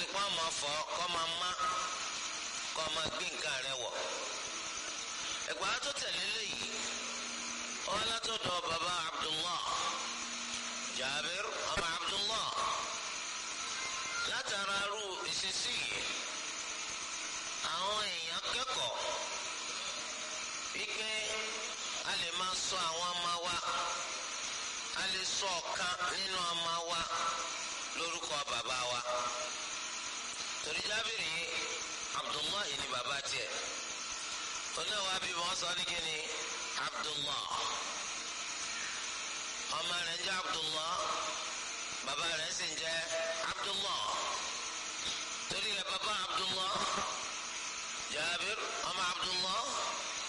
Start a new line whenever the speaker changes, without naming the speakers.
sì kọ́ ọmọ fọ kọ́ máa má kọ́ máa gbé nǹkan rẹ wọ̀ ẹgbàá tó tẹ̀lé léyìí wọn látọ̀dọ̀ baba abdullah jabir ọmọ abdullah látara ru ìṣesí yìí àwọn èèyàn kẹ́kọ̀ọ́ wípé a lè máa sọ àwọn ọmọ wa a lè sọ ọ̀kan nínú ọmọ wa lórúkọ bàbá wa torí jábìrì abdullahi ni bàbá tiẹ̀ oníwà bí wọ́n sọ ní kíni abdullah ọmọ rẹ̀ ń jẹ́ abdullah bàbá rẹ̀ sì ń jẹ́ abdullah torí rẹ̀ bàbá abdullah jabir